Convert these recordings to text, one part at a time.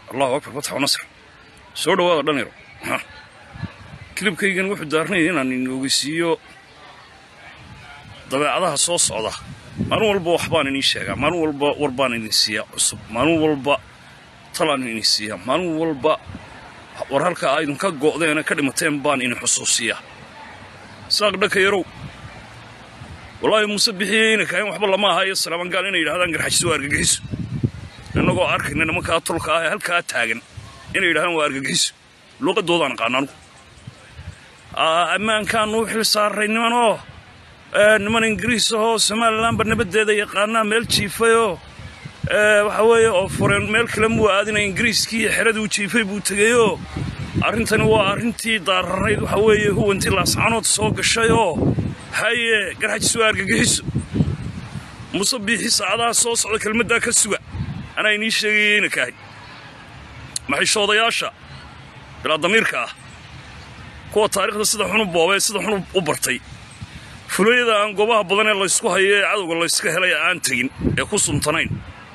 allahu akbar fatxu nasr soo dhawaada dhanyaro kilibkaygan wuxuu daarnaya inaan inogeysiiyo dabeecadaha soo socda maalin walba waxbaan inii sheegaa maalin walba warbaan idin siiyaa cusub maalin walba talaan idin siiyaa maalin walba war halka aa idinka go'deena ka dhimateen baan idin xusuusiyaa saaq dhaka yarow wallaahi muuse bixiyeyna kaayan waxba lama aha iyo salaamangaal inay yidhahdaan garxajiso waa argagixiso innagoo arkayna nimankaa tolka ah ee halkaa taagan inay yidhahdaan waa argagixiso luuqadoodaan aqaana anugu ammaankaanu u xil saaray nimanoo niman ingiriis ahoo somalilanba nabaddeeda yaqaanaa meel jiifayoo waxa weeye oo fureen meel kale muu aadina ingiriiskii iyo xeradii u jiifay buu tegeyoo arrintani waa arrintii daararayd waxa weeye huwantii laascanood soo gashayoo haye garxajis waa argagixiso muse biixi saacadaha soo socda kelmaddaa ka suga anaa inii sheegayeyna kaahay maxishoodayaasha bilaa damiirka ah kuwa taariikhda sida xunu boobee sida xunu u bartay fulayada aan goobaha badan ee laysku hayo ee cadowga layska helay aan tegin ee ku suntanayn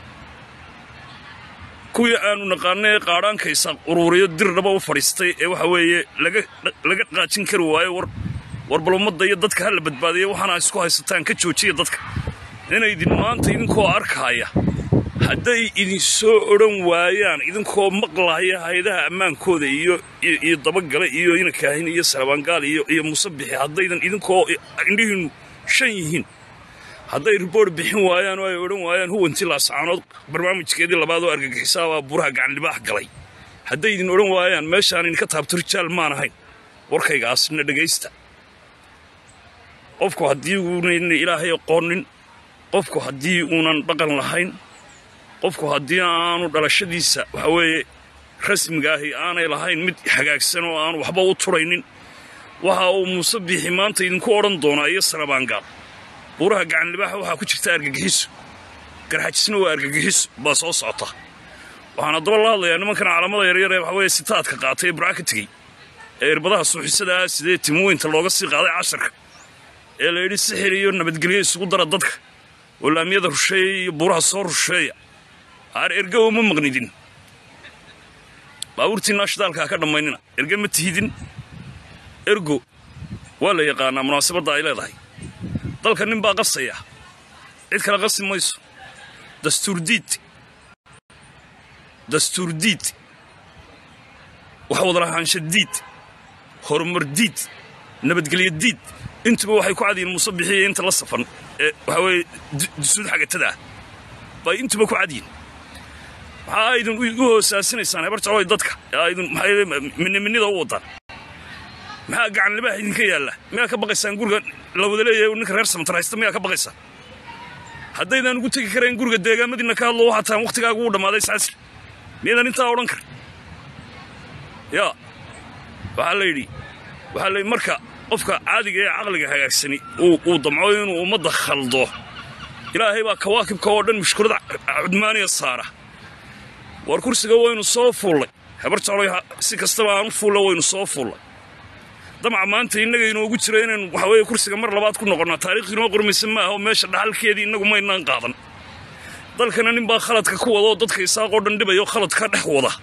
kuwii aanu naqaanay qaadhaanka isaaq uruuriyo dirdhaba u fadhiistay ee waxa weeye laga qaajin kari waayo war bal ummadda iyo dadka ha la badbaadiya waxaana isku haysataan ka joojiya dadka inaydin maanta idinkoo arkaaya hadday idin soo odhan waayaan idinkoo maqlaaya hay-adaha ammaankooda iyo iyo dabagale iyo inakaahin iyo salabaangaal iyo iyo musabixi haddaydan idinkoo indhihiinnu shan yihiin hadday riboort bixin waayaan oo ay odhan waayaan huwantii laascaanood barnaamijkeedii labaad oo argagixisaabaa buraha gacanlibaax galay hadday idin odhan waayaan meeshaan idinka taabto rijaal maan ahayn warkaygaasna dhegaysta qofku haddii uunan ilaahay aqoonin qofku haddii uunan dhaqan lahayn qofku haddii aanu dhalashadiisa waxa weeye rasmiga ahi aanay lahayn mid hagaagsan oo aanu waxba u turaynin waxa uu muuse biixi maanta idinku odhan doonaa iyo salabaangaal buuraha gacanlibaaxa waxaa ku jirta argagixiso garxajisna waa argagixiso baa soo socota waxaan haddaba la hadlayaa nimankan calaamada yaryar ee waxa weeye sitaadka qaatay ee burca ka tegey ee irbadaha suuxisada ah sidee timoweynta looga sii qaaday casharka ee la yidhi sixir iyo nabadgelyo isugu dara dadka oo laamiyada rusheeya iyo buuraha soo rusheeya aar erga uma maqnidin baabuurtiinaa shidaalkaa ka dhammaynina erge ma tihidin ergo waa la yaqaanaa munaasabadda ay leedahay dalka nin baa qasaya cid kale qasi mayso dastuurdiid dastuurdiid wax wadalahaansha diid horumar diid nabadgelyo diid intuba waxay ku cadiyiin muuse bixiya inta la safan ee waxaa weeye dusuud xagatada ah bay intuba ku cadiyiin maxaa aydin igu hoosaasinaysaan hebar jecloy dadka aydin minniminida u waddaan maxaa gacanlibaax idinka yaalla miyaa ka baqaysaan guriga la wada leeyahay ninka reer samantar haysta miyaa ka baqaysaan haddaydaan ugu tegi karayn guriga deegaamadiinna ka hadlo waxaa taan wakhtigaagu u dhammaaday saasir miyaydaan intaa odhan karin yaa waxaa la yidhi waxaa la yidhi marka qofka caadiga ee caqliga hagaagsani uu damco inuu ummadda khaldo ilaahay baa kawaakibka oo dhan mushkulada cudmaaniya saara war kursiga waynu soo fuullay habar jecloy si kastaba aan u fuulla waynu soo fuullay damaca maanta innaga inoogu jira inaynu waxa weeye kursiga mar labaad ku noqonnaa taariikh inoo qormaysa maaha oo meesha dhaxalkeedii innagu maynaan qaadan dalkana nin baa khaladka ku wada oo dadka isaaqoo dhan dhibayo khalad ka dhex wada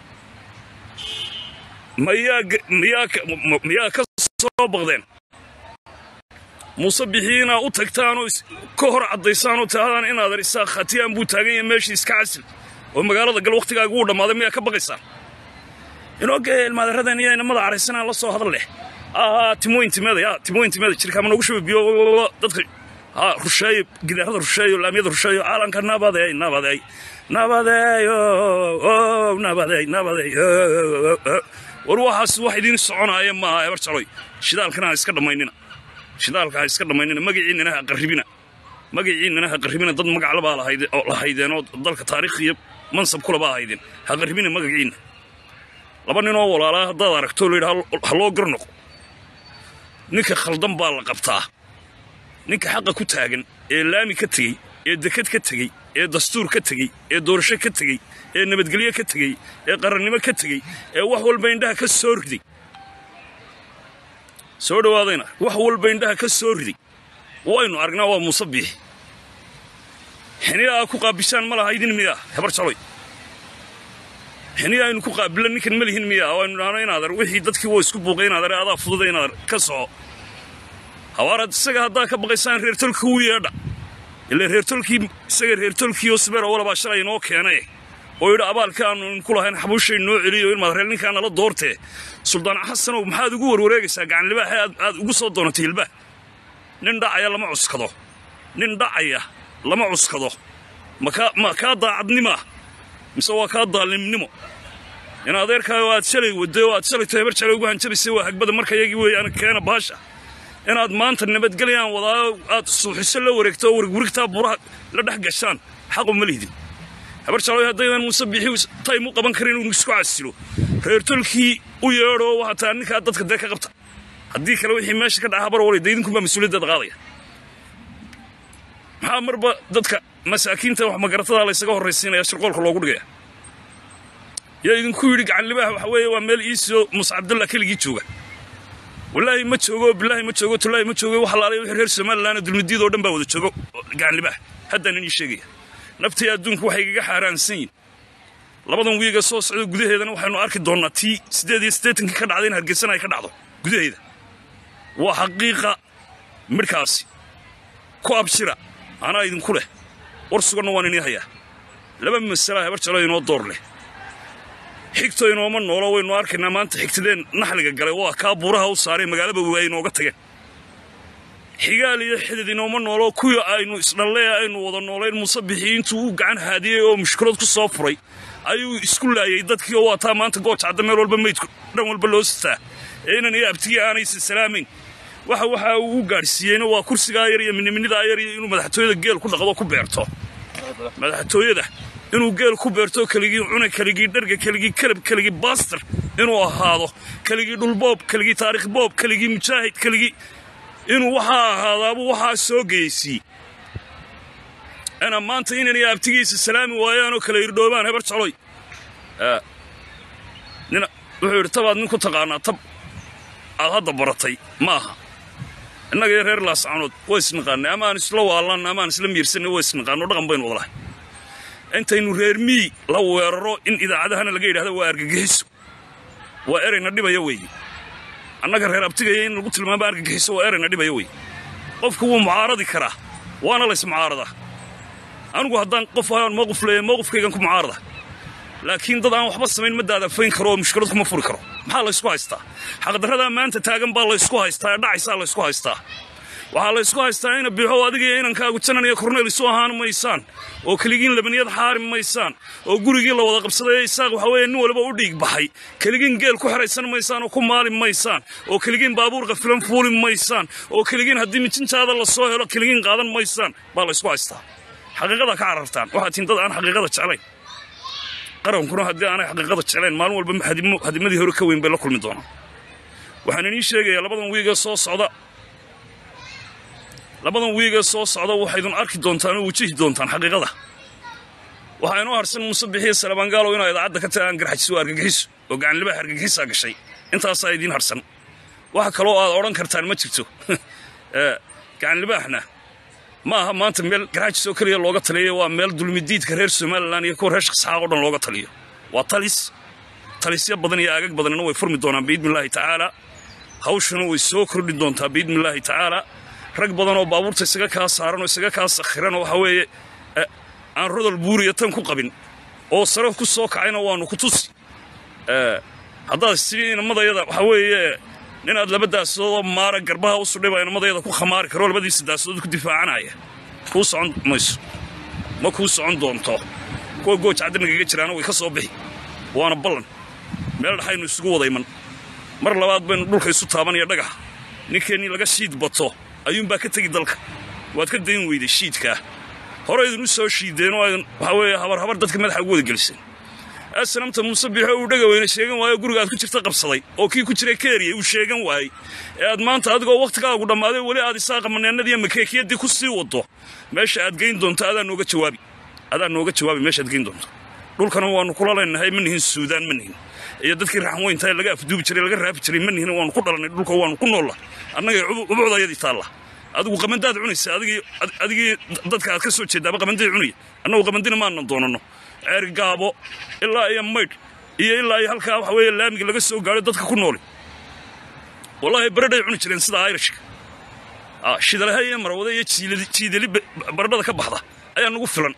miyaa ka soo baqdeen muuse bixii inaa u tagtaanoo ka hor caddaysaan oo tirahdaan inaadan isaaq khatiyaan buu taagan yahay meeshii iska casil oo magaalada gal wakhtigaagu u dhammaaday miyaa ka baqaysaan inooge ilmaadaradan iyo inamada caraysanaan la soo hadal leh timoyntimeeda ya timoyntimeeda jirkaama noogu shuba biyo dadka ha rusheeyo gidaarada rusheeyo laamiyada rusheeyo caalanka nabadeey nabadeey nabadeeyo nabadeey nabadeey war waxaas wax idiin soconaaya maaha ebar jaloy shidaalkana ha iska dhammaynina shidaalka ha iska dhammaynina magaciinnana ha qarribina magaciinnana ha qarribina dad magaclabaa lahaydeen oo dalka taariikh iyo mansab kulebaa haydeen ha qarribina magaciinna laba ninoo walaalaa haddaad aragto la yidhi ha loo garnoqo ninka khaldan baa la qabtaa ninka xaqa ku taagan ee laami ka tegey ee dekad ka tegey ee dastuur ka tegey ee doorasho ka tegey ee nabadgelyo ka tegey ee qarannimo ka tegey ee wax walba indhaha ka soo riday soo dhowaadayna wax walba indhaha ka soo riday waynu aragnaa waa muuse biixi xiniya aa ku qaabishaan ma laha idin miyaa hebar jaloy xiniya aynu ku qaabila ninkan ma lihin miya oo aynu dhahno inaadar wixii dadkii waa isku buuqay inaadar adaa fududa inaadar ka soco hawaaraad isaga haddaa ka baqaysaan reertolka u yeedha ilaa reertolkii isaga reertolkii oo sibeer oo walabaa shalay inoo keenay oo yidhi abaalka aanu inku lahayn xabuushay noo celiyo ilmaad reer ninkaa nala doortee suldaan xasanow maxaad ugu warwareegaysaa gacanlibaaxe aad aad ugu soo doonatay hilbah nin dhacaya lama cuskado nin dhacaya lama cuskado makaa ma kaa daacadnimaa mise waa kaa daalimnimo in adeerkaayo aad shalay wadday oo aad shalay tahebar jalay ugu hanjabaysay waa hagbada marka yagii weeyaan keena baasha inaad maanta nabadgelyaan wadaayo aad suuxiso la wareegto oo warigwarigtaa buraha la dhex gashaan xaqu ma lihdin habar jaloy haddaydan muuse bixi taym u qaban karin inuu isku casilo reertolkii u yeedho hataa ninkaa dadka dee ka qabta haddii kale wixii meesha ka dhaca habar walay daydinkunbaa mas-uuliyaddeeda qaadaya maxaa marba dadka masaakiinta wax magaratada laysaga horraysiinaya shirqoolka loogu dhigaya yaa idinku yidhi gacanlibaha waxa weeye waa meel iisoo muuse cabdullah keligii jooga wallaahi ma joogo bilaahi ma joogo tullaahi ma joogo wax laalay wixii reer somalilan dulmidiid oo dhan baa wada joogo gacanlibaha haddaan inii sheegaya naftii adduunku waxay igaga xaaraansan yihin labadan wiiga soo socda gudaheedana waxaynu arki doonnaa tii siddeed iyo siddeetankii ka dhacday in hargeysana ay ka dhacdo gudaheeda waa xaqiiqa midhkaasi ku abshira anaa idinku leh war suganna waan inii hayaa laba masalaa habar jalo inoo door leh xigto inooma noolo waynu arkaynaa maanta xigtadeen naxliga galay waa kaa buuraha u saaray magaalaba waay inooga tageen xigaal iyo xidid inooma noolo kuwii aynu isdhallee aynu wada noolayn muuse bixii intuu u gacan haadiyey oo mushkilad ku soo furay ayuu isku laayay dadkii oo waataa maanta gooja cadda meel walba meydku dhan walba loo sitaa ee inan iyo abtigii aanaysa salaamayn waxa waxa uu u gaadhsiiyeyna waa kursigaa yar iyo miniminidaa yar iyo inuu madaxtooyada geel ku dhaqdo ku beerto madaxtooyada inuu geel ku beerto keligii cuna keligii dharga keligii kalab keligii baastar inuu ahaado keligii dhulboob keligii taarikh boob keligii mujaahid keligii inuu waxaa ahaadaabuu waxaa soo geysiy ana maanta inanay abtigiisa salaami waayaanoo kala irdhoobaan hebar jaloy nin wuxuu yidhi tabaad nin ku taqaanaa tab aad hadda baratay ma aha innaga iyo reer laascanood waa isnaqaanay ama aan isla waallanna ama aan isla miirsanay waa isnaqaano dhaqan baynu wada lahay intaynu reer mii la weeraro in idaacadahana laga yidhahdo waa argagixiso waa erayna dhibaya weeye annaga reer abtigaya in lagu tilmaamo argagixiso waa erayna dhibaya weeye qofku wuu mucaaradi karaa waana lays mucaaradaa anigu haddaan qof aan mowqif leeya mowqifkaygan ku mucaarada laakiin dad aan waxba samayn ma daadafayn karo oo mushkilad kuma furi karo maxaa laysku haystaa xaqdarradaa maanta taagan baa laysku haystaa ee dhacaysaa laysku haystaa waxaa laysku haystaa ina biixow adiga iyo inankaagu janan iyo korneyl isu ahaan maysaan oo keligiin labaniyad xaari maysaan oo gurigii la wada qabsaday isaaq waxa weeye nin waliba u dhiig baxay keligiin geel ku xeraysan maysaan oo ku maali maysaan oo keligiin baabuur qafilan fuuli maysaan oo keligiin haddii mijintaada la soo helo keligiin qaadan maysaan baa laysku haystaa xaqiiqada ka carartaan waxaa tiin dad aan xaqiiqada jeclayn qarankuna haddii aanay xaqiiqada jeclayn maalin walba hadimadii hore ka weyn bay la kulmi doonaan waxaan inii sheegayaa labadan wiigee soo socda labadan wiigee soo socda waxaydun arki doontaan oo wajihi doontaan xaqiiqada waxaa inoo harsan muuse bixiya salabaangaalow inaa idaacadda ka tagaan garxajiso argagixiso oo gacanlibaha argagixisaa gashay intaasaa idiin harsan waxa kaloo aad odhan kartaan ma jirto gacanlibaaxna ma aha maanta meel garxajis oo keliya looga taliyo waa meel dulmidiidka reer somalilan iyo kuwa reer shaqsaxaaq o dhan looga taliyo waa talis talisyo badan iyo aagag badanina way furmi doonaan biidnillaahi tacaalaa hawshuna way soo kordhi doontaa biidnillaahi tacaalaa rag badan oo baabuurta isaga kaa saaran oo isaga kaa sakhiran oo waxa weeye aan rodol buuriya tan ku qabin oo sare ku soo kacayna waannu ku tusi haddaad sidii inamadayada waxa weeye ninaad laba daasadoodoo maara garbaha u sudhay baa inamadayada ku khamaari karo labadiisa daasadood ku difaacanaya kuu socon mayso ma kuu socon doonto kuwa gooj cadda nagaga jiraana way ka soo bixi waana ballan meel dhaxaynu isugu wada iman mar labaad baynu dhulka isu taabanaya dhagax ninkeennii laga shiid bato ayuunbaa ka tegi dalka waad ka dayn weyday shiidkaa hore idin u soo shiideen oo aydin waxaa weeye habarhabar dadka madaxa ugu wada geliseen asnamta muuse biixo uu dhaga weyne sheegan waayo guriga aad ku jirta qabsaday oo kii ku jiray keeriya uu sheegan waayey ee aad maanta adigoo wakhtigaagu dhammaaday weli aad isaaqa maneennadiiyo makeekiyadii ku sii waddo meesha aad geyn doonto adaa nooga jawaabi adaa nooga jawaabi meesha aad geyn doonto dhulkana waannu kula leenahay ma nihin suudaan ma nihin iyo dadkii raxanweyntae laga afduubi jiray laga raafi jiray ma nihin waannu ku dhalannay dhulka waannu ku noolla annagay ubucdayadii taalla adigu qamandaad cunaysa adigii dadka aad ka soo jeeddaaba qamanday cunaya annagu qamandina maanan doonanno ceergaabo ilaa iyo maydh iyo ilaa iyo halkaa waxa weeye laamiga laga soo gaadho dadka ku nooli wallaahi baradhay cuni jireen sida ayrishka shidalaha iyo marwada iyo jiidali baradhada ka baxda ayaa nagu filan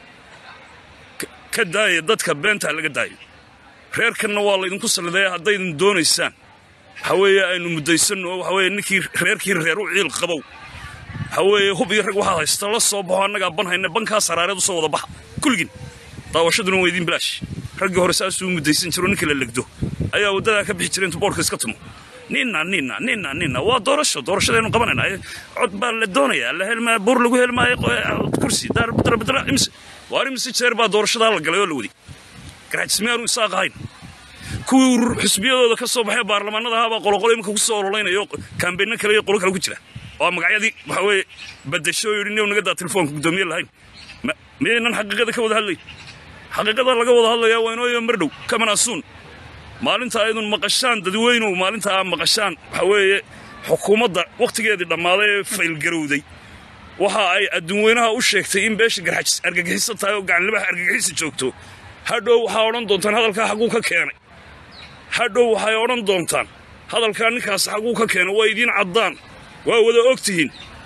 ka daaya dadka beentaa laga daayo reerkanna waa laydinku salliday haddaydan doonaysaan waxa weeye aynu muddaysanno waxa weeye ninkii reerkii reer u ciil qabow waxa weeye hub iyo rag waxaad haysta la soo baxo annagaa ban hayna bankaas haraareed u soo wada baxa kulligin daawashaduna waa idiin bilaash raggii hore saasuu muddaysan jiro ninka la legdo ayaa waddadaa ka bixi jira intuu boorka iska tumo ninna ninna ninna ninna waa doorasho doorashadaynu qabanayna cod baa la doonayaa la helmaa buur lagu helmaayo kursi darbadra imise waar imise jeer baa doorashadaa la galay oo la wadi garaajismiyaanu isaaq ahayn kuwii xusbiyadooda ka soo baxay baarlamaanada ahaabaa qoloqolo iminka ku soo ololaynaya kaambeynno kale iyo qolo kale ku jira oo magacyadii waxa weeye badasho oo yidhi niw naga daa telefoonka guddoomiye lahayn miyaynan xaqiiqada ka wada hadlayn xaqiiqada laga wada hadlayaa waa inooyo mardhow kamanaasuun maalinta aydun maqashaan dadweynow maalinta aa maqashaan waxa weeye xukuumadda wakhtigeedii dhammaaday ee faylgarowday waxa ay adduunweynaha u sheegtay in beesha garxajis argagixiso tahay oo gacanlibaha argagixisa joogto hadhow waxaa odhan doontaan hadalkaa xagguu ka keenay hadhow waxay odhan doontaan hadalkaa ninkaas xagguu ka keenay waa idiin caddaan waa wada og tihiin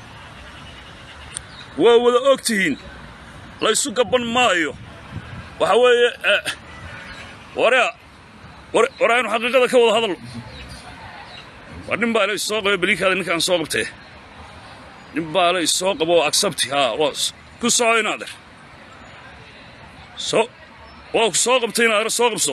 waa wada og tihiin laysu gabban maayo waxa weeye warea war aynu xaqiiqada ka wada hadalno war nin baa la isoo qaba beliikaada ninkaan soo qabtee nin baa la isoo qabo oo agsabti haa ku soco inaader so waa ku soo qabtay inaader soo qabso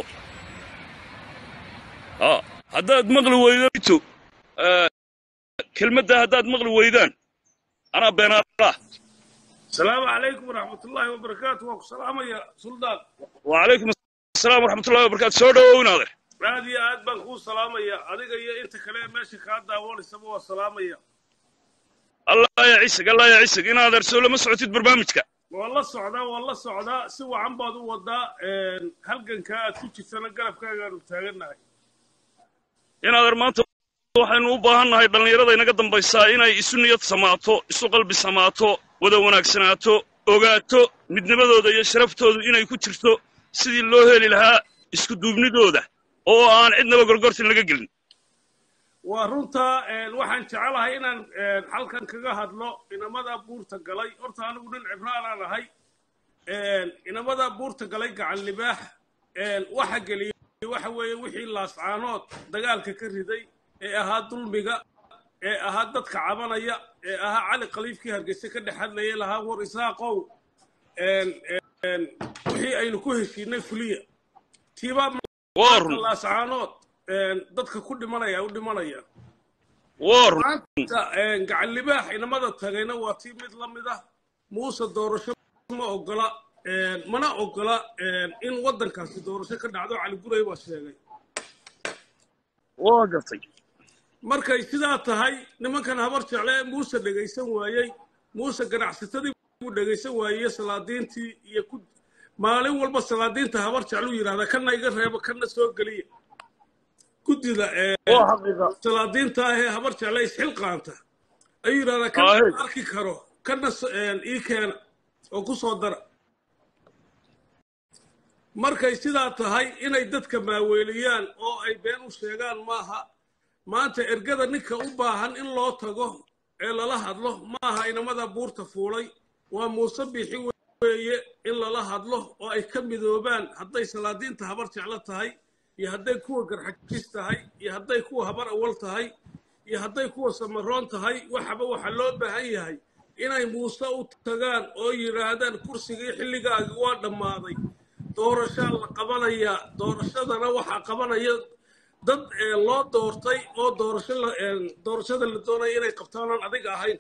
haa haddaad maqli weydo kelmadda haddaad maqli weydaan anaa beenaaraa السلام عليكم ورحمة الله وبركاته وكو سلام يا سلطان وعليكم السلام ورحمة الله وبركاته سو دhowow inaader aad iyo aad baan kuu salaamaya adiga iyo inta kale meesha kaa daawanaysaba waa salaamaya allah ya cisig allah ya cisig inaader soo lama socotid barnaamijka waa la socdaa waa la socdaa si wacan baad u wadaa halganka aad ku jirtana garabkaagaanu taagannahay inaader maanta waxaynu u baahan nahay dhallinyarada inaga dambaysaa inay isu niyad samaato isu qalbi samaato wada wanaagsanaato ogaato midnimadooda iyo sharaftoodu inay ku jirto sidii loo heli lahaa isku duubnidooda oo aan cidnaba gorgortin laga gelin waa runta waxaan jecelahay inaan halkan kaga hadlo inamada buurta galay horta anigu nin cibraanaan ahay inamada buurta galay gacan libaax waxa geliyey waxa weeye wixii laascaanood dagaalka ka riday ee ahaa dulmiga ee ahaa dadka cabanaya ee ahaa cali khaliifkii hargeysa ka dhex hadlayay lahaa war isaaqow wixii aynu ku heshiinay fuliya tiibaa laascaanood dadka ku dhimanaya u dhimanaya maanta gacan libaax inamada tagayna waa tii mid la mid ah muuse doorasho ma ogola mana ogola in waddankaasi doorasho ka dhacdo cali guray baa sheegay waa gartay markay sidaa tahay nimankan habar jecle muuse dhegaysan waayey muuse ganacsatadii buu dhegaysan waayey salaadiintii iyo ku maalin walba salaadiinta habar jecluu yidhahdaa kana iga reebo kana soo geliya guddida salaadiinta ahee habar jecle isxilqaanta ayuu yidhahdaa kana ma arki karo kana ii keena oo ku soo dara markay sidaa tahay inay dadka maaweeliyaan oo ay been u sheegaan maaha maanta ergada ninka u baahan in loo tago ee lala hadlo maaha inamada buurta fuulay waa muuse biixi weeye in lala hadlo oo ay ka midoobaan hadday salaadiinta habar jeclo tahay iyo hadday kuwa garxajis tahay iyo hadday kuwa habar awal tahay iyo hadday kuwa samaroon tahay waxaba waxaa loo baahan yahay inay muuse u tagaan oo yidhaahdaan kursigii xilligaagii waa dhammaaday doorashaa la qabanayaa doorashadana waxaa qabanaya dad loo doortay oo doorasho doorashada la doonaya inay qabtaan aan adiga ahayn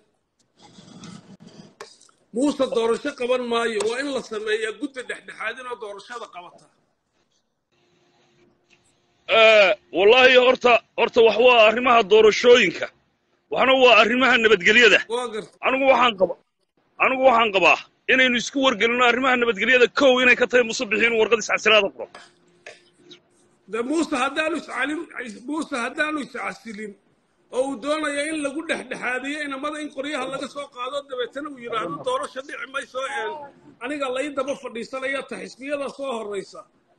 muuse doorasho qaban maayo waa in la sameeyaa guddi dhexdhexaadin oo doorashada qabata wallaahi horta horta wax waa arrimaha doorashooyinka waxna waa arrimaha nabadgelyada waa garta anigu waxaan qaba anigu waxaan qabaa inaynu isku wargelino arrimaha nabadgelyada kow inay ka tahay musabixiin warqad iscasiraada qoro de muuse haddaanu iscalin muuse haddaanu iscasilin oo uu doonaya in lagu dhexdhexaadiyo inamada in qoryaha laga soo qaado dabeetana uu yidhaahdo doorasho dhici mayso aniga lai daba fadhiisanaya ta xisbiyada soo horraysa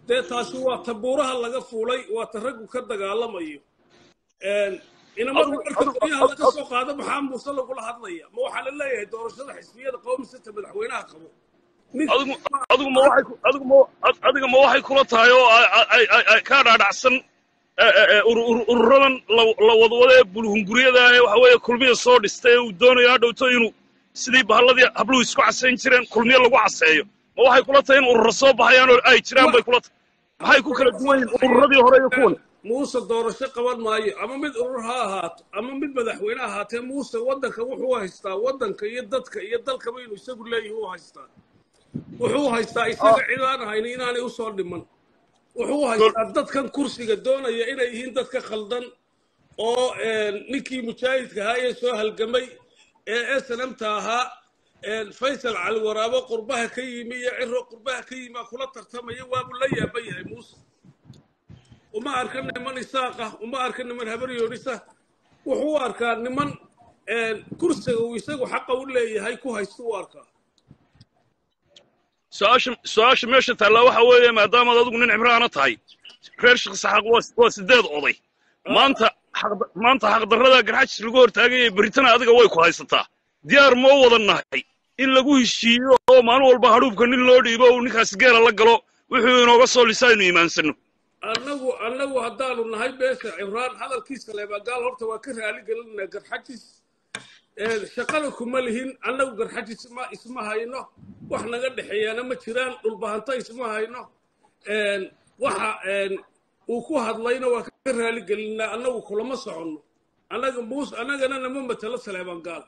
dee taasi waa ta buuraha laga fuulay waa ta raggu ka dagaalamayo inamada marka qoryaha laga soo qaado maxaa muuse lagula hadlaya ma waxaa la leeyahay doorashada xisbiyada qowmisata madaxweynaha qabo adigu adigu ma waxay ku- adigu ma adiga ma waxay kula tahay oo ay- ay- ay- ay kaa dhaadhacsan eh, eh, eh, ur- ur- ururadan la la wadwada ee bulhunguryada ee waxa weeye kulmiya soo dhistay ee uu doonayo hadhowto inuu sidii bahalladii habluhu isku casayn jireen kulmiye lagu caseeyo ma waxay kula tahay in urura soo baxayaan oo ay jiraan bay kula tahay maxay ku kala duwan yihiin ururadii hore iyo kuwan muuse doorasho qaban maayo ama mid urur ha ahaato ama mid madaxweyne ha ahaatee muuse waddanka wuxuu haystaa waddanka iyo dadka iyo dalkaba inuu isagu leeyahi u haystaa wuxuu haystaa isaga cid aan hayni inaanay usoo dhiman wuxuu haystaa dadkan kursiga doonaya inay yihiin dadka khaldan oo ninkii mujaahidka ahaa ee soo halgamay ee snmta ahaa faysal cali waraabo qurbaha ka yimi iyo ciro qurbaha ka yimi aa kula tartamaya waabuu la yaaban yahay muuse uma arka niman isaaqa uma arka niman habaryoonisa wuxuu u arkaa niman kursiga uu isagu xaqa u leeyahay ku haysta u arkaa su-aasha su-aasha meesha taallaa waxa weeye maadaamaad adigu nin cibraana tahay reer sheekh saxaaq waa waa sideed oday maanta xaq- maanta xaqdarrada garxajis lagu hortaagaya beritana adiga way ku haysataa diyaar moo wada nahay in lagu heshiiyo oo maalin walba hadhuubka nin loo dhiibo uu ninkaasi geela la galo wuxuu inooga soo lisaa aynu iimaansanno annagu annagu haddaanu nahay beesha cibraan hadalkiisa leebagaal horta waa ka raali gelinaa garxajis shaqada kuma lihin annagu garxajis ma isma hayno wax naga dhexeeyaana ma jiraan dhulbahanta isma hayno waxa uu ku hadlayna waa ka raali gelinaa annagu kulama soconno annaga muus annagana nama matalo saleebangaal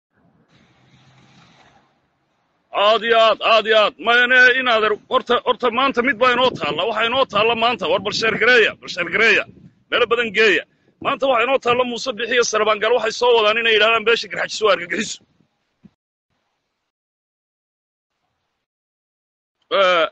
aad iyo aad aad iyo aad mayne inaader horta horta maanta mid baa inoo taalla waxaa inoo taalla maanta war bal sheergareeya bal sheergareeya meelo badan geeya maanta waxaa inoo taalla muuse bixi iyo sarabangaal waxay soo wadaan inay yidhahdaan beesha garxajis waa argagixiso Eh,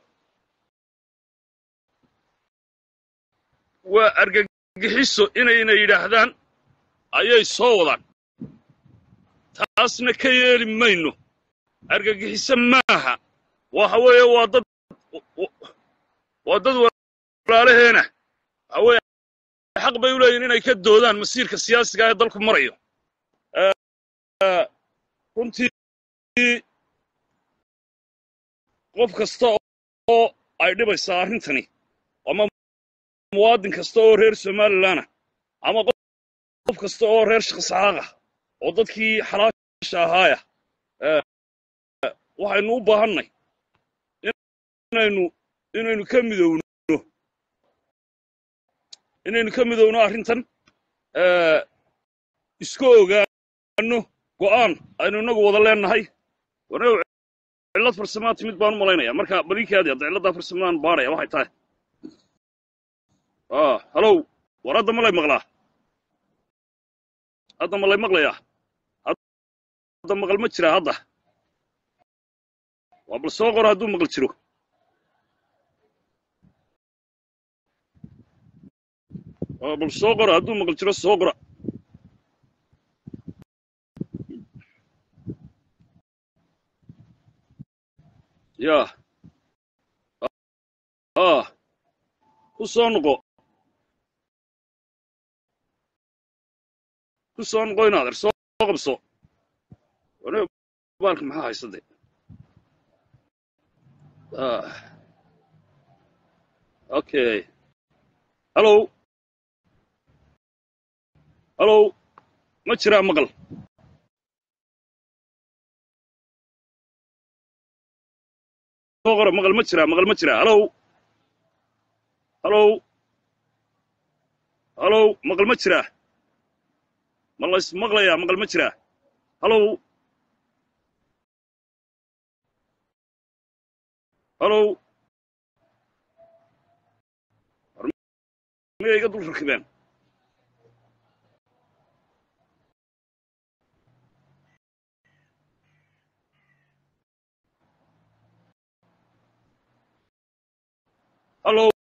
waa argagixiso inayna yidhaahdaan ayay soo wadaan taasna ka yeeli mayno argagixiso maaha waxa weeye waa dad waa dad walaalaheena waxa weeye xaq bay u leeyihin inay ka doodaan masiirka siyaasiga ee dalku marayo Eh, runtii qof kasta oo ay dhibaysaa arrintani ama muwaadin kasta oo reer somalilanah ama qof kasta oo reer shaqsaxaaqa oo dadkii xalaasha ahaaya waxaynu u baahannay inaynu inaynu ka midowno inaynu ka midowno arrintan eh, iska ogaano go'aan aynu innagu wada leennahay wanaw cillad farsamaa timid baan u malaynaya marka balinkaadi hadda cilladdaa farsamadaan baadhaya waxay tahay ah halow war hadda malay maqlaa hadda malay maqlayaa hadda maqal ma jiraa hadda waa bal soo qora hadduu maqal jiro waa bal soo qora hadduu maqal jiro soo qora ya ah ku soo noqo ku soo noqo inaader soo qabso wane baalka maxaa haysade ah okay hallow hallow ma jiraa maqal soo qora maqal ma jiraa maqal ma jiraa hallow hallow hallow maqal ma jiraa ma la ismaqlayaa maqal ma jiraa hallow hallow miyay iga dul rakibeen hallow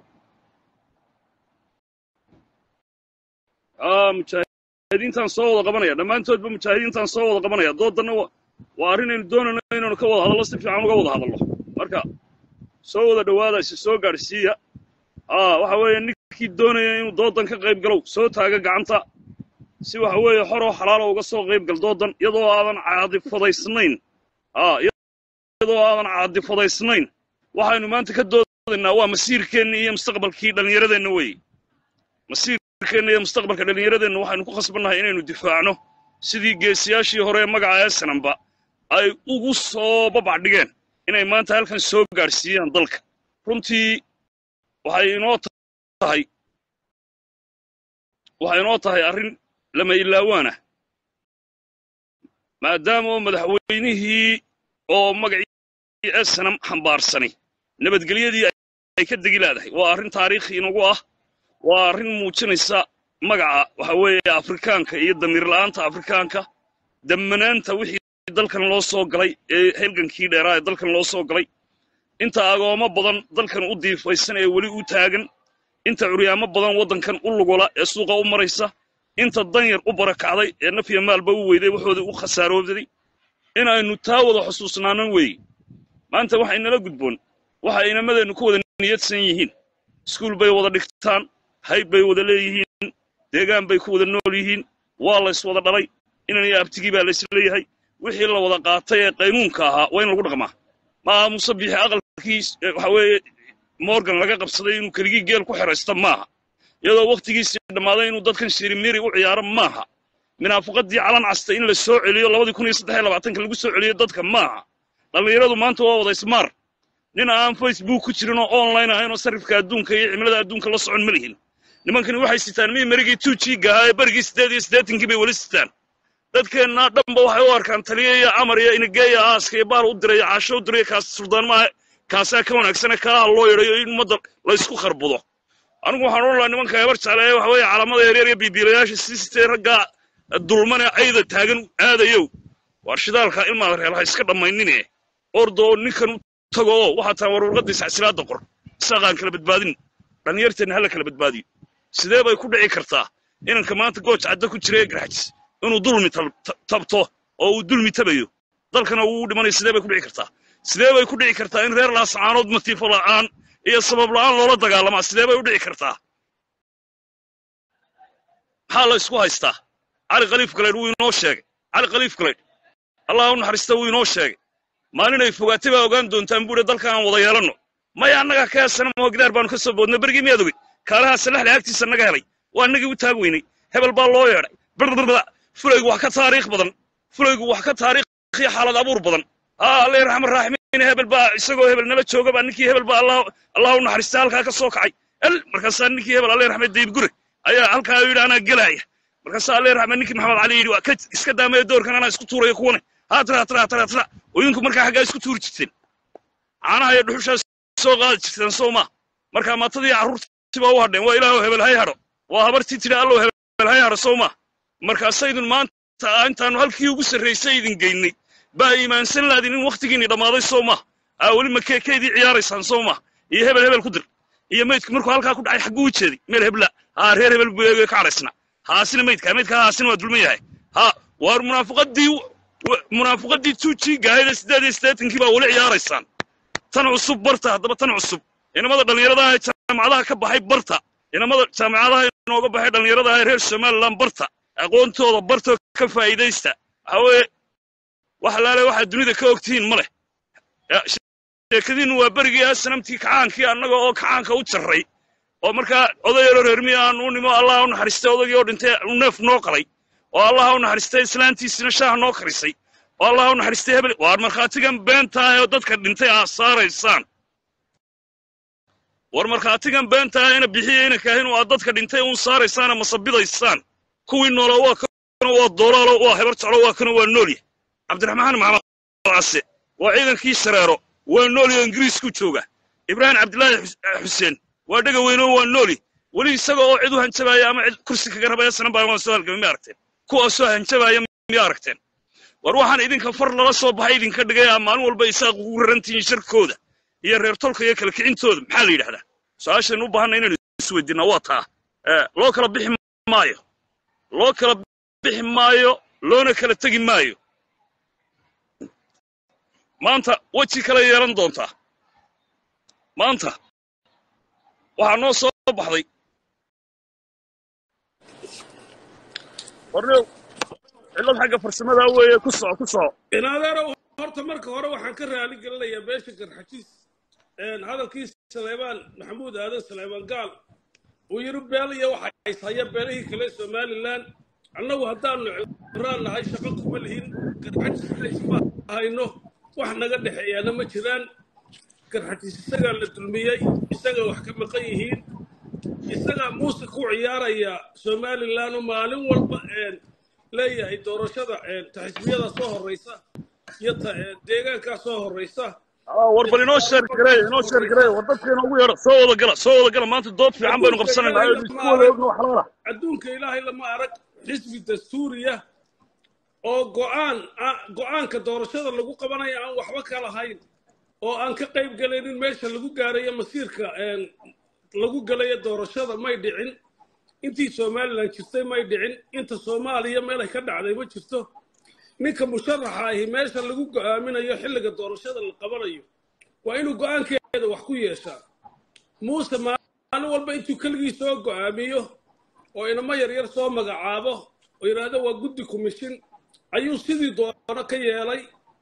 ah mujaahidiintaan soo wada qabanaya dhammaantoodba mujaahidiintaan soo wada qabanaya dooddanna wa waa arrinaynu doonayno inaynu ka wada hadallo si fiican uga wada hadallo marka soo wada dhowaada isi soo gaadhsiiya aa waxa weeye ninkii doonaya inuu doodan ka qayb galow soo taaga gacanta si waxa weeye xoroo xalaalo uga soo qayb gal doodan iyadoo aadan caadifadaysnayn aa iyadoo aadan caadifadaysnayn waxaynu maanta ka doodaynaa waa masiirkeenni iyo mustaqbalkii dhallinyaradeenna weeye masiirkeenna iyo mustaqbalka dhallinyaradeenna waxaynu ku khasbannahay inaynu difaacno sidii geesiyaashii hore ee magaca eesanamba ay ugu soo babac dhigeen inay maanta halkan soo gaadhsiiyaan dalka runtii waxay inoo tahay waxay inoo tahay arrin lama ilaawaana maadaama oo madaxweynihii oo magacii esanam xambaarsani nabadgelyadii ay ka degi laadahay waa arrin taariikhi inagu ah waa arrin muujinaysa magaca waxa weeye afrikaanka iyo damiirla'aanta afrikaanka dammanaanta wixii dalkan loo soo galay ee halgankii dheeraa ee dalkan loo soo galay inta agoomo badan dalkan u diifaysan ee weli u taagan inta curyaamo badan waddankan u lugula ee suuqa u maraysa inta danyar u barakacday ee nafya maalba u weyday waxoodii u khasaarooday in aynu taa wada xusuusnaanan weeye maanta waxay nala gudboon waxa inamadeennu ku wada niyadsan yihiin iskuul bay wada dhigtaan hayb bay wada leeyihiin deegaan bay ku wada nool yihiin waa lays wada dhalay inan iyo abtigii baa laysleeyahay wixii la wada qaatay ee qaynuunka ahaa waa in lagu dhaqmaa maaha muuse biixi aqalkii waxa weeye morgan laga qabsaday inuu keligii geel ku xeraysta maaha iyadoo wakhtigiisii dhammaaday inuu dadkan shirimiri u ciyaaro maaha minaafiqadii calan casta in la soo celiyo labadii kun iyo saddex iyo labaatanka lagu soo celiyo dadka maaha dhallinyaradu maanta waa wada ismaar nin aan facebook ku jirin oo online ahayn oo sarrifka adduunka iyo cimilada adduunka la socon ma lihin nimankani waxay sitaan mii marigii tuujiiga ahaa ee berigii siddeed iyo siddeetankii bay weli sitaan dadkeenna dhanba waxay u arkaan taliya iyo camar iyo inigeeya aaska iyo baal u diray iyo caasho u diray kaas suldaan maaha kaasaa ka wanaagsane kaaha loo yidhayo in ummadda laysku kharbudo anigu waxaan odhan lahaa nimanka hebar jecla ee waxa weeye calamada yaryar iyo biibiilayaasha siistee raggaa dulmane cayda taagan aadayow waar shidaalka ilmaada reelaha iska dhammaynine ordoo ninkan u tago oo waxaa taa war warqaddiisa casilaadda qor isaaqaan kala badbaadin dhallinyarteenna hala kala badbaadiyo sidee bay ku dhici kartaa inanka maanta gooj cadda ku jira ee garxajis inuu dulmi tabto oo uu dulmi tabayo dalkana uu dhimanayo sidee bay ku dhici kartaa sidee bay ku dhici kartaa in reer laascaanood matiifo la'aan iyo sabab la'aan loola dagaalamaa sidee bay u dhici kartaa maxaa la isku haystaa cali khaliif galeydh wuu inoo sheegay cali khaliif galeydh allah u naxariista wuu inoo sheegay maalinay fogaatay baa ogaan doontaan buuhi dalka aan wada yeelanno maya annagaa ka heesana moo gidaar baanu ka soo boodnay berigii miyaad ogey kaalahaa salaxle agtiisa naga helay waa annagii u taag weynay hebel baa loo yeedhay brbrda fulaygu wax ka taariikh badan fulaygu wax ka taariikhiyo xaalad abuur badan haa alle raxman raaximiin hebel baa isagoo hebel nala jooga baa ninkii hebel baa allah u naxariista halkaa ka soo kacay el markaasaa ninkii hebel alle raxmed dayib gure ayaa halkaa yidhi anaa gelaaya markaasaa alle raxmed ninkii maxamed cali yidhi waa ka iska daamaya doorkan anaa isku tuuraya kuwane haatira hatira hatira hatira oyinku markaa xaggaa isku tuuri jirteen caanaha iyo dhuxushaa soo qaadi jirteen soo ma markaa maatadii carruurtii baa u hadheen waa ilaahow hebel hay hadho waa habartii tidhi allow hebel hay hadho soo ma markaasaydun maanta intaannu halkii ugu sarraysay idin geynay baa iimaansan laadin in wakhtigiinni dhammaaday soo ma aa weli makeekeydii ciyaaraysaan soo ma iyo hebel hebel ku dir iyo maydku markuu halkaa ku dhacay xagguu u jeeday meel hebla haa reer hebel buu eegay ka cadhaysna haasina maydka maydka haasina waa dulman yahay haa waar munaafiqadii munaafiqadii tuujii gaahayda siddeed iyo siddeetankii baa weli ciyaaraysaan tan cusub barta haddaba tan cusub inamada dhallinyaradaha ee jaamacadaha ka baxay barta inamada jaamacadaha inooga baxay dhallinyaradaha ee reer somaliland barta aqoontooda bartoo ka faa'iidaysta waxa weeye wax alaale waxaad dunida ka ogtihiin ma leh sheekadiinnu waa berigii asanamtii kacaankii annaga oo kacaanka u jarray oo markaa odayaro reermiya aan u nimo allah u naxariistay odaygii oo dhintay neef noo qalay oo allah u naxariistay islaantiisina shaah noo karisay oo allah u naxariistay hebel waar markhaatigan beentaah oo dadka dhintay aa saaraysaan war markhaatigan beentaah ina bixiya ina kaahin oo aad dadka dhintay uun saaraysaana masabidaysaan kuwii noolo waa kano waa doolaalo waa hebar jeclo waa kano waa noolya cabdiraxmaan maxamed case waa ciidankii shareero waa noolya ingiriisku jooga ibraahim cabdilaahi xuseen waa dhega weynoo waa nooli weli isaga oo cid u hanjabaaya ama cid kursi kaga rabaya sanan baa waan soo halgamay ma aragteen kuwaasoo hanjabaaya miya aragteen war waxaan idinka far lala soo baxay idinka dhigaya maalin walba isaaq ugu rarantihiin sharkooda iyo reer tolka iyo kala kicintooda maxaa la yidhahdaa su-aashaynu u baahanna inaynu isweydiinaa waa taa loo kala bixi maayo loo kala bixi maayo loona kala tegi maayo maanta weji kale yeelan doontaa maanta waxaa noo soo baxday warnew cillad xagga farsamadaa weeye ku soco ku soco inaadeerow horta marka hore waxaan ka raali gelinayaa beesha garxajiis hadalkii saleebaan maxamuud aadan saleebaan gaal uu yidhi beel iyo waxa ishaya beelihii kale somalilan annagu haddaanu cibraan nahay shaqo kuma lihin garxajiisna isma hayno wax naga dhexeeyaana ma jiraan garxajiis isagaa la dulmiyey isagaa wax ka maqan yihiin isagaa muuse ku ciyaaraya somalilan oo maalin walba leeyahay doorashada ta xisbiyada soo horraysa iyo ta deegaankaa soo horraysa war bal inoo sheer gareey inoo sheer gareey war dadka inoogu yeedho soo wada gala soo wada gala maanta dood fiican baynu qabsanaynaa aynu isku wada ogno wax laala adduunka ilaahay lama arag xisbi dastuuriya oo go'aan go'aanka doorashada lagu qabanayo aan waxba ka lahayn oo aan ka qayb galaynin meesha lagu gaarayo masiirka lagu galayo doorashada may dhicin intii somalilan jirtay may dhicin inta soomaaliya meelay ka dhacday ma jirto ninka musharaxa ahi meesha lagu go'aaminayo xilliga doorashada la qabanayo waa inuu go'aankeeda wax ku yeeshaa muuse maalin walba intuu keligii soo go'aamiyo oo inamo yaryar soo magacaabo oo yidhaahdo waa guddi commission ayuu sidii doono ka yeelay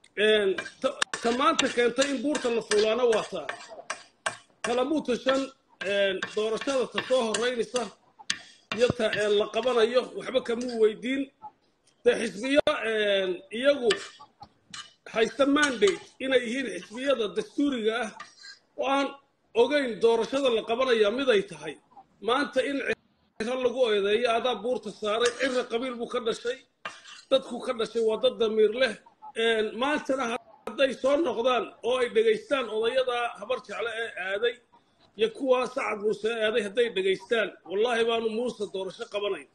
ta maanta keentay in buurta la fuulaano waa taa kalamuuta shan doorashada ta soo horraynaysa iyo ta la qabanayo waxba kamuu weydiin dee xisbiyo iyagu haysta mandate inay yihiin xisbiyada dastuuriga ah oo aan ogeyn doorashada la qabanaya miday tahay maanta in ciro lagu eedeeyo adaa buurta saaray cira qabiil buu ka dhashay dadku ka dhashay waa dad damiir leh maantana hadday soo noqdaan oo ay dhegaystaan odayadaa habar jecle ee aaday iyo kuwaa sacad muuse aaday hadday dhegaystaan wallaahi baanu muuse doorasho qabanayn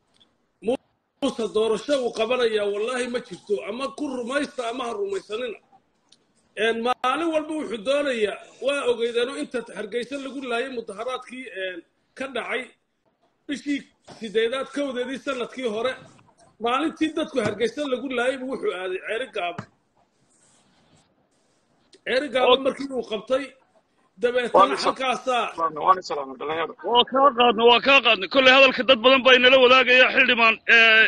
muuse doorasho uu qabanayaa wallaahi ma jirto ama ku rumaysta ama ha rumaysanina maalin walba wuxuu doonayaa waa ogeydeeno inta hargeysa lagu laayay mudaharaadkii ka dhacay bishii sideedaad kowdeedii sanadkii hore maalintii dadku hargeysa lagu laayay buu wuxuu aaday ceeri gaabo ceeri gaabo markii uu qabtay dabeetana halkaasaa waa kaa qaadna waa kaa qaadna kolley hadalka dad badan baa inala wadaagaya xildhibaan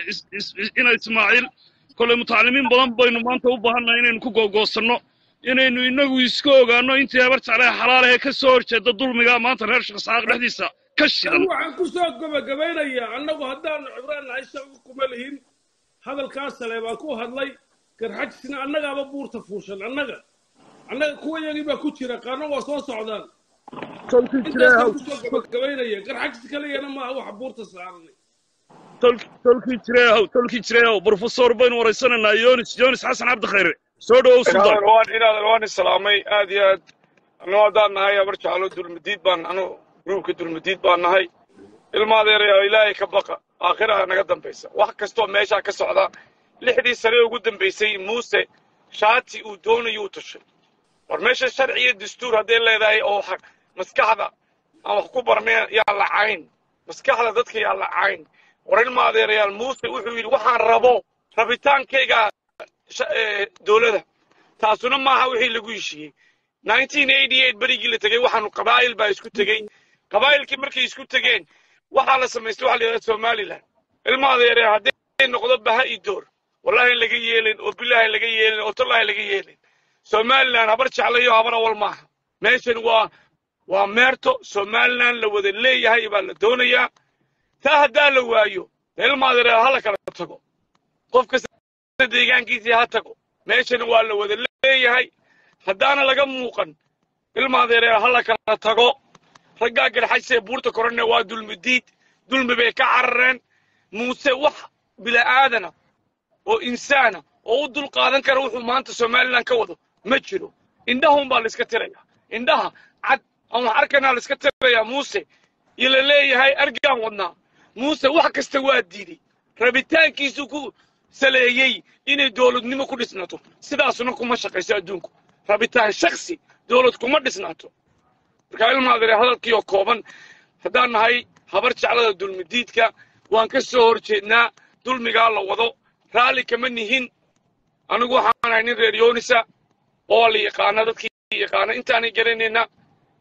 ina ismaaciil kolley mutacalimiin badan baynu maanta u baahannahay inaynu ku googoosanno inaynu inagu iska ogaanno intii habar jeclaha xalaalahe ka soo horjeeda dulmiga maanta reer shaqsaaq dhexdiisa ka shidan waxaan ku soo gabagabaynayaa annagu haddaanu cibraan nahay shaqo kuma lihin hadalkaas sale baan ku hadlay garxajisna annagaaba buurta fuushan annaga annaga kuwa yagii baa ku jira qaarna waa soo socdaan intaasaan kusoo gabagabaynaya garxajis kaliyana maaha waxa buurta saaranay tolkii jireehow tolkii jireehow brofesor baynu waraysanaynaa yonis yonis xasan cabdi khayre soo dhowow sultaan inaadan waan islaamay aad iyo aad anuu haddaan nahay habar jeclo dulmadiid baan anu gruubka dulmadiid baan nahay ilma adeerayaa ilaahay ka baqa aakhiraha naga dambaysa wax kastoo meeshaa ka socda lixdii sane ugu dambaysay muuse shaati uu doonayo u tashay war meesha sharci iyo dastuur hadday leedahay oo maskaxda aan wax ku barnay yaa lacayn maskaxda dadka yaa lacayn war ilma adeerayaal muuse wuxuu yidhi waxaan rabo rabitaankayga dowladda taasuna maaha wixii lagu heshiiyey berigii la tegey waxaanu qabaa'il baa isku tegey qabaa'ilkii markay isku tegeen waxaa la samaystay waxa la yidhahda somalilan ilma adeere hadday noqdo baha iyo door wallahi laga yeelin oo bilaahi laga yeelin oo tallahi laga yeelin somalilan habar jeclayo habar awal maaha meeshan waa waa meerto somalilan la wada leeyahay baa la doonayaa taa haddaa la waayo ilma adeere hala kala tago qof kasta deegaankiisii ha tago meeshana waa la wada leeyahay haddaana laga muuqan ilma adeere hala kala tago raggaa garxajsee buurta korane waa dulmi diid dulmi bay ka carareen muuse wax bila'aadana oo insaana oo u dul qaadan kara wuxuu maanta somalilan ka wado ma jiro indhahun baa layska tirayaa indhaha cad aan wax arkanaa layska tirayaa muuse iyo la leeyahay argaan wadnaa muuse wax kasta waa diiday rabitaankiisu ku saleeyey inay dowladnimo ku dhisnaato sidaasuna kuma shaqayso adduunku rabitaan shaksi dowlad kuma dhisnaato markaa ilmaadare hadalkiioo kooban haddaan nahay habar jeclada dulmidiidka waan ka soo hor jeednaa dulmigaa la wado raalli kama nihin anigu waxaan ahay nin reer yoonisa oo la yaqaana dadkii yaqaana intaanay garanayna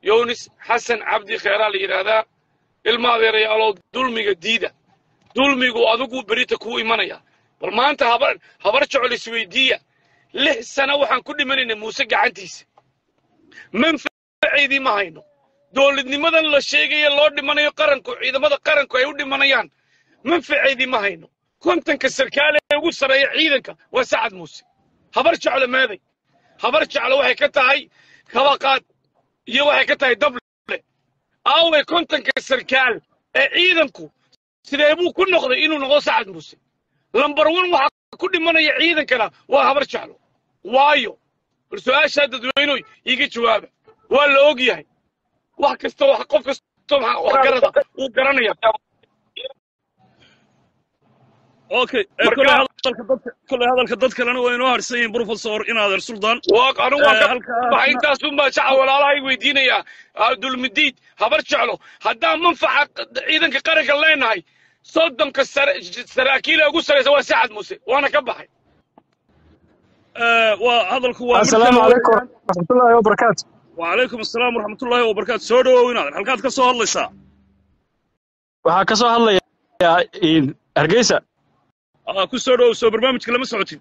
yownis xasan cabdi kheyraa la yidhaahdaa ilma adeerayaalow dulmiga diida dulmigu adigu berita kuu imanaya bal maanta habar habar jecel isweydiiya lix sano waxaan ku dhimanaynay muuse gacantiisa manfaceydii ma hayno dowladnimadan la sheegaya loo dhimanayo qaranku ciidamada qaranku ay u dhimanayaan manfaceydii ma hayno kontanka sarkaale ee ugu sarreeya ciidanka waa sacad muuse habar jeclo meeday habar jeclo waxay ka tahay kabaqaad iyo waxay ka tahay dable aaway kontanka sarkaal ee ciidanku sidee buu ku noqday inuu noqdo sacad muuse lambar wan waxaa ku dhimanaya ciidankana waa habar jeclo waayo bal su-aashaa dadweynoy iiga jawaaba waa la og yahay wax kasta wax qof kasta wax garada wuu garanaya okay Marka- koley hadalka dadka koley hadalka dad kalena waa inoo harsan yihiin professor inaadeer suldan waa anigu waan Eh, ka halkaasna- baxay intaasunbaa jaca walaalahay weydiinaya ah, dulmidiid habar jeclo haddaan manfaca ciidanka qaranka leenahay soddonka sare- saraakiila ugu saraysa waa sacad muuse waana ka baxay Eh, waa hadalku waa mid السلام kale عليكم weeyaan. ورحمة الله وبركاته وعليكم السلام ورحمة الله وبركاته soo dhawow inaadeer halkaad ka soo hadlaysaa waxaa ka soo hadlayaa in hargeysa Ah, ku soo dhawow soo barnaamijka lama socotid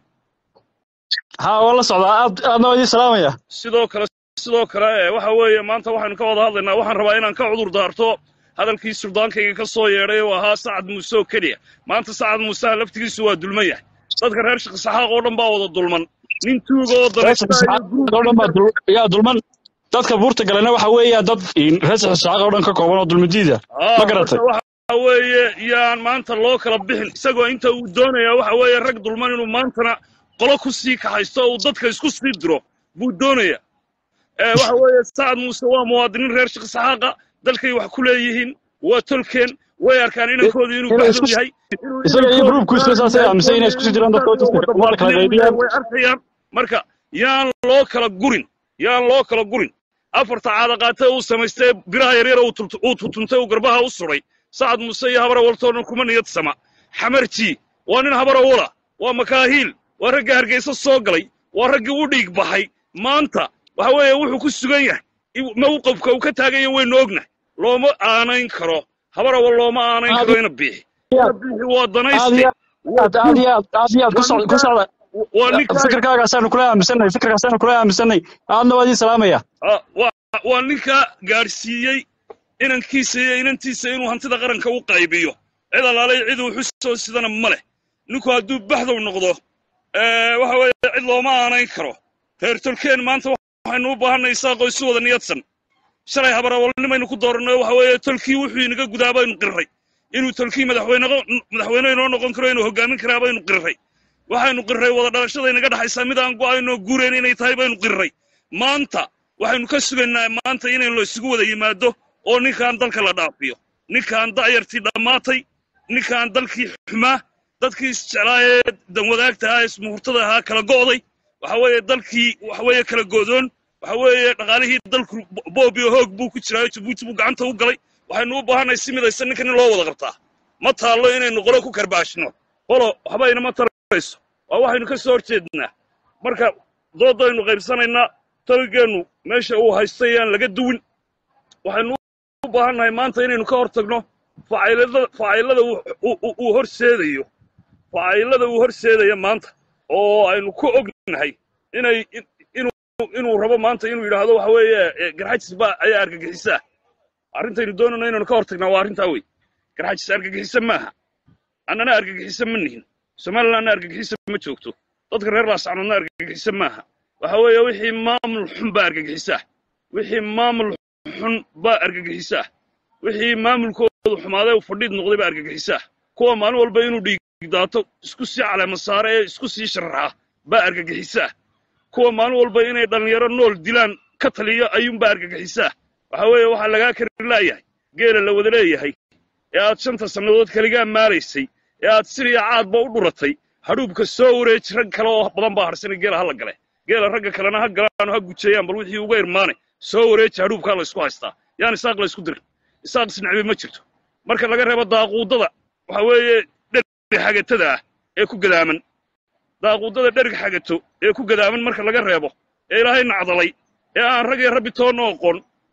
haa waa la socdaa aad aadna waa idiin salaamaya sidoo kale sidoo kale eh, waxa weeye maanta waxaynu ka wada hadlaynaa waxaan rabaa inaan ka cudur daarto hadalkii suldaankayga ka soo yeedhay oo ahaa sacad muuse oo keliya maanta sacad muuseha laftigiisu waa dulman yahay dadka reer shaqsaxaaq oo dhan baa wada dulman nin tuuga oo reer saxaaq oo dhan baa dul- yaa dulman dadka buurta galena waxa weeya dad in reer saxaaq oo dhan ka kooban oo dulmidiida ma garatay waxa weeye yaan maanta loo kala bixin isagoo inta uu doonayaa waxa weeye rag dulman inuu maantana qolo ku sii kaxaysto oo uu dadka isku sii diro buu doonaya Eh, waxa weeye sacad muuse waa muwaadiniin reer shaqsaxaaqa dalkay wax ku leeyihiin waa tolkeen way arkaan inankoodii inuu inay baxdow isku- yahay inuu isaga iyo inankooda gruubkiisu saasay aaminsan inay isku sii jiraan dadka dadka waa la kala qaybiyaan way arkayaan marka yaan loo kala gurin yaan loo kala gurin afarta caadaqaate uu samaystay biraha yaryar uu tult- uu tutuntay uu garbaha u suray sacad muuse iyo habara waltoona kuma niyad sama xamarji waa nin habara wala waa makaahiil waa ragga hargeysa soo galay waa raggii u dhiig baxay maanta waxa weeye wuxuu ku sugan yahay i- mawqifka uu ka taaganya waynu ognahay looma aanayn karo habarawa looma aanayn karo ina biixi ina biixi waa aad danayste iyo aad aad iyo aad aad iyo aad ku socda ku socda waa ninkaa fikirkaagaasaanu kula aaminsanay fikirkaasaanu kula aaminsanay aadna waa idiin salaamaya Ah, waa waa ninka gaadhsiiyey inankiisa iyo inantiisa inuu hantida qaranka u qaybiyo cid allaalay cid uu xusoo sidana ma leh ninku hadduu baxdow noqdo eh, waxa weeye cid looma aanayn karo reer tolkeen maanta waxaynu u baahanay isaaqo isu wada niyadsan shalay habarawalnimaynu ku dooranay waxa weeye tolkii wuxuu inaga gudaa baynu qirray inuu tolkii madaxweyne madaxweyne inoo noqon karo inuu hogaamin karaa baynu qirray waxaynu qirray wada dhalashada inaga dhaxaysaa mid aan go'aynoo guurayn inay tahay baynu qirray maanta waxaynu ka sugaynaa maanta inaynu la isugu wada yimaado oo ninkaan dalka la dhaafiyo ninkaan da'yartii dhammaatay ninkaan dalkii xumaa dadkii isjeclaa ee danwadaagta ahaa ee ismuhurtada ahaa kala go'day waxa weeye dalkii waxa weeye kala go'doon waxa weeye dhaqaalihii dalku boob iyo hoog buu ku jiraayo jabuuti buu gacanta u galay waxaynu u baahanay si midaysan ninkan in loo wada qabtaa ma taallo inaynu qolo ku karbaashno qolo waxba inama tarayso waa waxaynu ka soo horjeednaa marka doodaynu qaybsanaynaa taligeennu meesha uu haystay yaan laga duwin waxaynu u baahannahay maanta inaynu ka hor tagno facaylada facaylada uu- uu- uu- uu horseedayo facaylada uu horseedaya maanta oo aynu ku ognahay inay in- inuu inuu rabo maanta inuu yidhaahdo waxa weeye eh, garxajis baa ayaa argagixisaa arrintaynu doonayno inaynu ka hor tagnaa waa arrintaa wey garxajis argagixisa maaha annana argagixisa ma nihin somalilandna argagixisa ma joogto dadka reer laascanoodna argagixisa maaha waxa weeye wixii maamul xun baa argagixisaa wixii maamul xun baa argagixisaa wixii maamulkoodu xumaaday uu fadhiid noqday baa argagixisaa kuwa maalin walba inuu dhiigdaato isku sii caleema saare ee isku sii sharaxa baa argagixisaa kuwa maalin walba inay dhallinyaro nool dilaan ka taliyo ayuunbaa argagixisaa waxa weeye waxaa lagaa kari laayahay geela la wada leeyahay ee aad shanta sannadood kaligaa maalaysay ee aad siriya caadba u dhuratay hadhuubka soo wareeji rag kale oo badan baa harsanay geela ha la gale geela ragga kalena ha galaan oo ha gujeeyaan bal wixii uga irmaane soo wareeji hadhuubkaa la isku haystaa yaan isaaq la isku dirin isaaq isnacbi ma jirto marka laga reebo daaquudada waxa weeye dherig xagatada ah ee ku gadaaman daaquudada dherig xagato ee ku gadaaman marka laga reebo ee ilaahay nacdalay ee aan rag iyo rabbi toonna oqon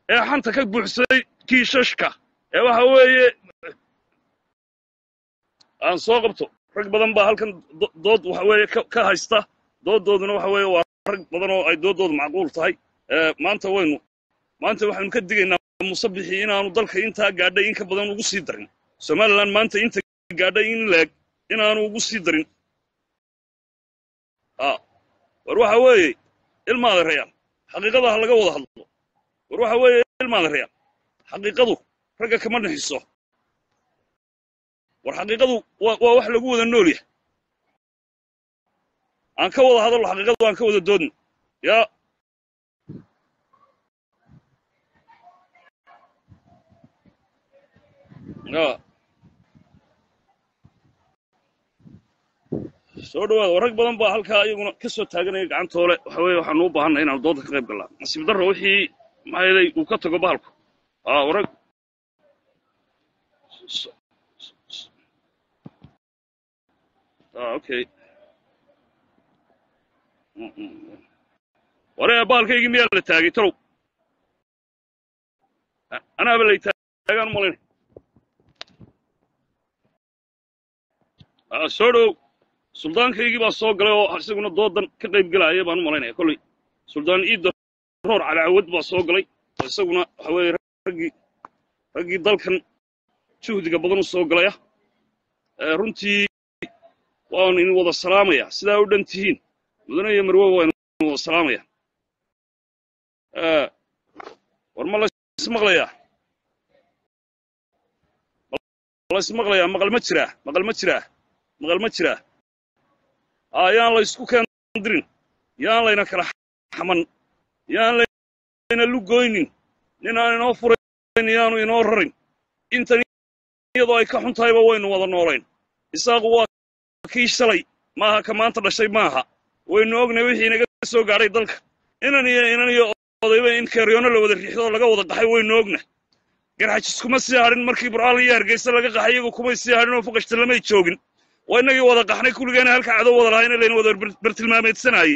ee xanta ka buuxsaday kiishashka ee waxa weeye aan soo qabto rag badan baa halkan do- dood waxa weeye ka ka haysta dooddooduna waxa weeye waa rag badan oo ay dooddoodu macquul tahay ee maanta waynu maanta waxaynu ka digaynaa musabixii inaanu dalka intaa gaadhay in ka badan ugu sii darin somalilan maanta inta gaadhay in leeg inaanu ugu sii darin a war waxa weeye ilmaada rayaan xaqiiqada ha laga wada hadlo war waxa weeye ilmaada rayaan xaqiiqadu ragga kama nixiso war xaqiiqadu waa waa wax lagu wada nool yahay aan ka wada hadalno xaqiiqadu aan ka wada doodno yaa yaa soo dhawaada rag badan baa halkaa iyaguna ka soo taaganaya gacantoole waxa weeye waxaanu u baahannahay inaanu dooda ka qayb gallaa nasiib darro wixii maxaa yeelay uu ka tago bahalku aa warag ah okay Mm, mm. waree bahalkaygii miyaa la taagay talow A- anaaba lay taagaan u malaynay Ah, soo dhow suldaankaygii baa soo galay oo isaguna doodan ka qayb gelaya baan u malaynaya kolley suldaan iidda roor cali cawad baa soo galay oo isaguna waxa weeye raggii raggii dalkan juhdiga badan u soo galaya Eh, runtii waanu idin wada salaamaya sidaa u dhan tihiin mudane iyo marwo waanu idin wada salaamaya Eh, war ma laysmaqlayaa ma laysmaqlayaa maqal ma jiraa maqal ma jiraa maqal ma jiraa aa yaan la isku keendirin yaan layna kala xaman yaan layna lugoynin nin aan inoo furayn yaanu inoo rarin intan iyadoo ay ka xun tahayba waynu wada noolayn isaaqu waa kii shalay maaha ka maanta dhashay maaha waynu ognay wixii inaga soo gaadhay dalka inan iyo inan iyo odayba in keeryoonno la wada riixdo oo laga wada qaxay waynu ogna garxajis kuma sii hadhin markii burcaal iyo hargeysa laga qaxay iyagu kumay sii hadhin oo fuqashta lamay joogin waa innagii wada qaxnay kulligeena halka cadow wada lahayna layna wada bar- bartilmaameedsanayey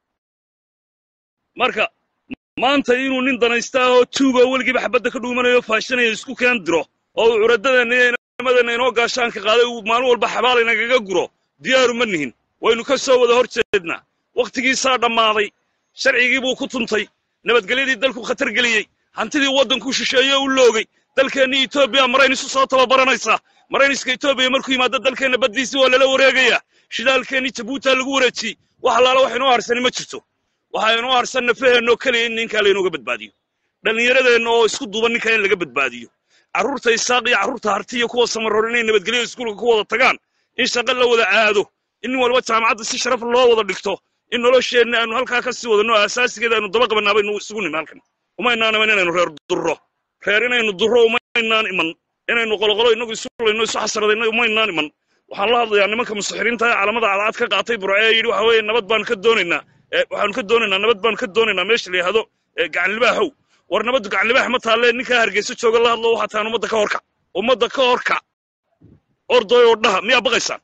marka maanta inuu nin danaysta ah oo tuuga oo weligiiba xabadda ka dhuumanayo faashanaya isku keen diro oo uu curadadeenna iyo inamadeenna inoo gaashaanka qaaday uu maalin walba xabaal inagaga guro diyaaru ma nihin waynu ka soo wada hor jeednaa wakhtigiisaa dhammaaday sharcigii buu ku tuntay nabadgelyadii dalku khatar geliyey hantidii waddanku shisheeye u loogay dalkeennii etoobiya marayn isu soo tababaranaysaa marayniska etoobiya markuu yimaado dalkeenna baddiisii waa lala wareegayaa shidaalkeennii jabuutaa lagu wareejiyey wax allaala wax inoo harsani ma jirto waxaa inoo harsan nafaheennaoo keliya in ninkaa laynooga badbaadiyo dhallinyaradeenna oo isku duuban ninkaa in laga badbaadiyo carruurta isaaq iyo carruurta harti iyo kuwa samaroor inay nabadgelyo iskuulka ku wada tagaan in shaqo la wada aado in nin walba jaamacadda si sharaf loo wada dhigto in nolosheenna aanu halkaa ka sii wadano asaasigeeda aynu daba qabanaa baynu isugu nimi halkan umaynaan iman inaynu reer durro reer inaynu durro umaynaan iman inaynu qoloqolo inagu isu layno isu xasradayno umaynaan iman waxaan la hadlayaa nimanka musaxiriinta ee calamada cadcad ka qaatay burce ee yidhi waxa weeye nabad baan ka doonaynaa ee waxaanu ka doonaynaa nabad baan ka doonaynaa meesha la yidhaahdo ee gacanlibaahow war nabaddu gacanlibaax ma taalle ninkaa hargeysa jooga la hadlo waxaa tahan ummadda ka horkac ummadda ka horkac ordoy oo dhaha miyaa baqaysaan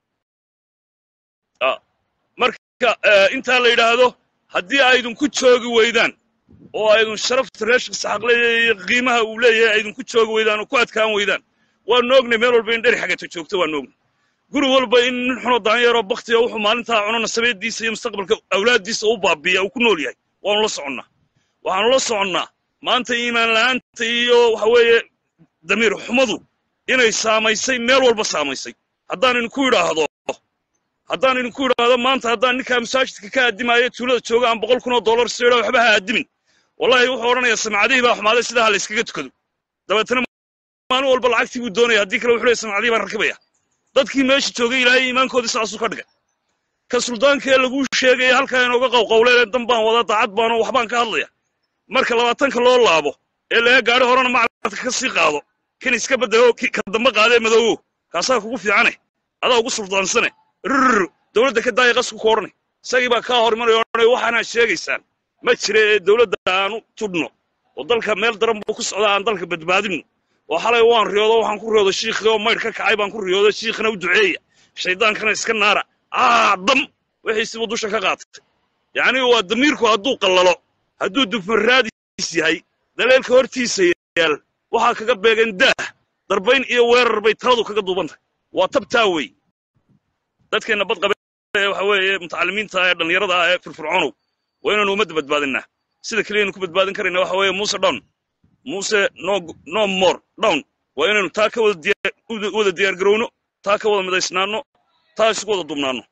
Ah, marka eh, intaa la yidhaahdo haddii aydinku joogi weydaan oo aydun sharafta reeshka saxaqleeya iyo qiimaha uu leeyahay aydinku joogi weydaan oo ku adkaan weydaan waanu ognay meel walba in dheri xagata joogto waanu ognay guri walba in nin xunoo daanyaroo baktiga wuxuu maalintaa cuno nasabeediisa iyo mustaqbalka awlaaddiisa u baabiya uu ku nool yahay waanu la soconnaa waxaanu la soconnaa maanta iimaan la'aanta iyo waxa weeye damiir xumadu inay saamaysay meel walba saamaysay haddaan idinku idhaahdo haddaan idinku idhaahdo maanta haddaan ninkaa masaajidka ka addimaayo tuulada jooga aan boqol kun oo dollar siidha waxba ha addimin wallahi wuxuu odhanayaa samcadihii baa xumaaday sidaa ha la yskaga tukado dabeetana maalin walba lacagtii buu doonaya haddii kale wuxuu leeyahay samcadihii baan rakibaya dadkii meesha joogay ilaahay iimaankoodii saasuu ka dhigay ka suldaankee laguu sheegaya halkaa inooga qawqawleele dan baan wada daacad baanoo waxbaan ka hadlaya marka labaatanka loo laabo ee laga gaadho horena macradka ka sii qaado kan iska bedelo ki- ka dambe qaadee madoowo kaasaa kugu fiicane adaa ugu suldaansane rrr dowladda ka daaya qasku ku odhanay isagii baa kaa hor imanaya odhanaya waxaanaa sheegaysaan ma jira ee dowladda aanu tudhno oo dalka meel daran buu ku socdaa aan dalka badbaadinno oo xalay waan riyoodo waxaan ku riyoodo shiikhii oo maydh ka kacay baan ku riyoodo shiikhina u duceeya shaydaankana iska naara aa dam wixiisibuu dusha ka qaatay yacni waa damiirku hadduu qallalo hadduu dufan raadis yahay daleelka hortiisa yaal waxaa kaga beegan daah darbayn iyo weerar bay taladu kaga duuban tahay waa tabtaa wey dadkeenna badqabe ee waxa weeye mutacalimiinta ee dhallinyarada ah ee firfircoonow waa inaanu ummadda badbaadinaa sida keliyaynu ku badbaadin karayna waxa weeye muuse down muuse no no more down waa inaynu taa ka wada diya- wada diyaar garowno taa ka wada midaysnaanno taa isugu wada duubnaanno